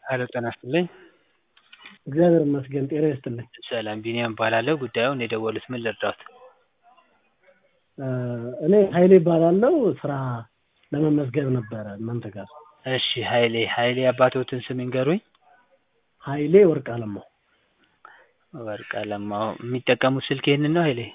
ሄሎ ጤና ይስጥልኝ። እግዚአብሔር ይመስገን ጤና ይስጥልኝ። ሰላም ቢኒያም እባላለሁ። ጉዳዩን የደወሉት ምን ልርዳዎት? እኔ ኃይሌ እባላለሁ ስራ ለመመዝገብ ነበረ እናንተ ጋር። እሺ ኃይሌ ኃይሌ አባትዎትን ስም ይንገሩኝ? ኃይሌ ወርቅ አለማው። ወርቅ አለማው የሚጠቀሙት ስልክ ይህንን ነው ኃይሌ?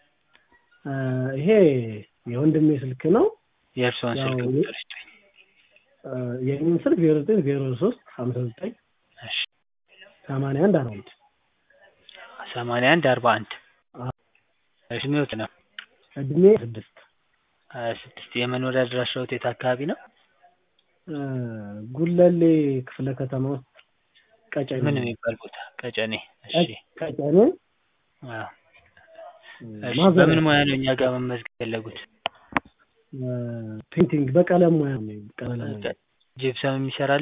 ይሄ የወንድሜ ስልክ ነው። የእርስዎን ያው ስልክ ቁጥር ይስጡኝ። የኔን ስልክ ዜሮ ዘጠኝ ዜሮ ሶስት ሀምሳ ዘጠኝ እሺ ሰማንያ አንድ አርባ አንድ ሰማንያ አንድ አርባ አንድ እድሜዎት ነው? እድሜ ስድስት ሀያ ስድስት የመኖሪያ አድራሻዎት የት አካባቢ ነው? ጉለሌ ክፍለ ከተማ ውስጥ ቀጨኔ ምን የሚባል ቦታ? ቀጨኔ። እሺ ቀጨኔ አዎ። እሺ ማዘሪያ በምን ሙያ ነው እኛ ጋር መመዝገብ የፈለጉት? ፔንቲንግ በቀለም ሙያ ነው። ቀለም ሙያ ጂፕሰም ይሰራሉ?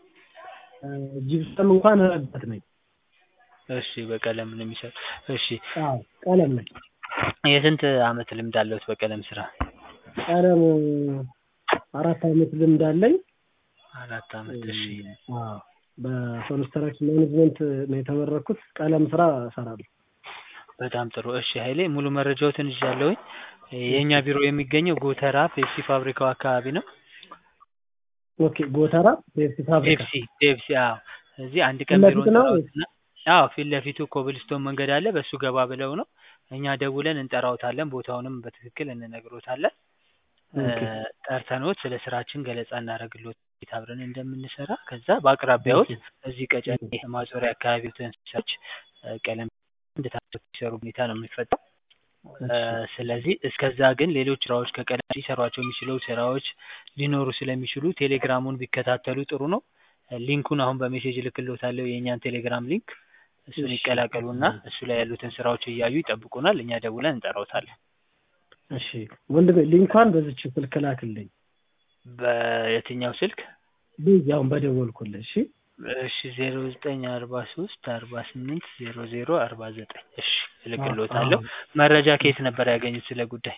ጂፕሰም እንኳን ረዳት ነኝ። እሺ በቀለም ነው የሚሰሩ። እሺ አዎ ቀለም ነኝ። የስንት አመት ልምድ አለዎት በቀለም ስራ? ቀለም አራት አመት ልምድ አለኝ። አራት አመት። እሺ አዎ በኮንስትራክሽን ማኔጅመንት ነው የተመረኩት። ቀለም ስራ እሰራለሁ። በጣም ጥሩ። እሺ ኃይሌ ሙሉ መረጃዎትን ይዣለሁኝ። የእኛ ቢሮ የሚገኘው ጎተራ ፔፕሲ ፋብሪካው አካባቢ ነው። ኦኬ ጎተራ ፔፕሲ ፋብሪካ ፔፕሲ ፔፕሲ አዎ። እዚህ አንድ ቀን ፊት ቢሮ ለፊት ነው እንጠራዎትና አዎ ፊት ለፊቱ ኮብልስቶን መንገድ አለ። በሱ ገባ ብለው ነው። እኛ ደውለን እንጠራዎታለን። ቦታውንም በትክክል እንነግሮታለን። ኦኬ ጠርተንዎት ስለ ስራችን ገለጻ እናደርግልዎት እንዴት አብረን እንደምንሰራ ከዛ በአቅራቢያዎት ኦኬ እዚህ ቀጨኔ ማዞሪያ አካባቢዎትን ሰዎች ቀለም እንድታደርጉ የሚሰሩ ሁኔታ ነው የሚፈጠረው። እሺ ስለዚህ እስከዛ ግን ሌሎች ስራዎች ከቀለም ሊሰሯቸው የሚችሉ ስራዎች ሊኖሩ ስለሚችሉ ቴሌግራሙን ቢከታተሉ ጥሩ ነው። ሊንኩን አሁን በሜሴጅ እልክልዎታለሁ የእኛን ቴሌግራም ሊንክ እሱን እሺ ይቀላቀሉና እሱ ላይ ያሉትን ስራዎች እያዩ ይጠብቁናል። እኛ ደውለን እንጠራዎታለን። እሺ ወንድሜ ሊንኳን በዚች ስልክ ላክልኝ። በየትኛው ስልክ? በዚህ አሁን በደወልኩልህ። እሺ እሺ ዜሮ ዘጠኝ አርባ ሶስት አርባ ስምንት ዜሮ ዜሮ አርባ ዘጠኝ እሺ አዎ እልክልዎታለሁ። አዎ መረጃ ከየት ነበር ያገኙት ስለ ጉዳይ?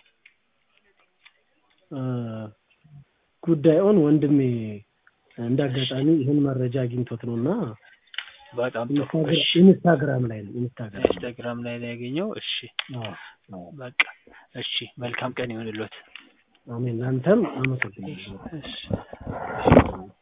እ ጉዳዩን ወንድሜ እንደ አጋጣሚ ይህን መረጃ አግኝቶት ነው እና በጣም ጥሩ ኢንስታግራ እሺ ኢንስታግራም ላይ ነው ኢንስታግራም ላይ ኢንስታግራም ላይ ነው ያገኘው። እሺ አዎ አዎ በቃ እሺ መልካም ቀን ይሁንልዎት። አሜን። ለአንተም አመሰግናለሁ። እሺ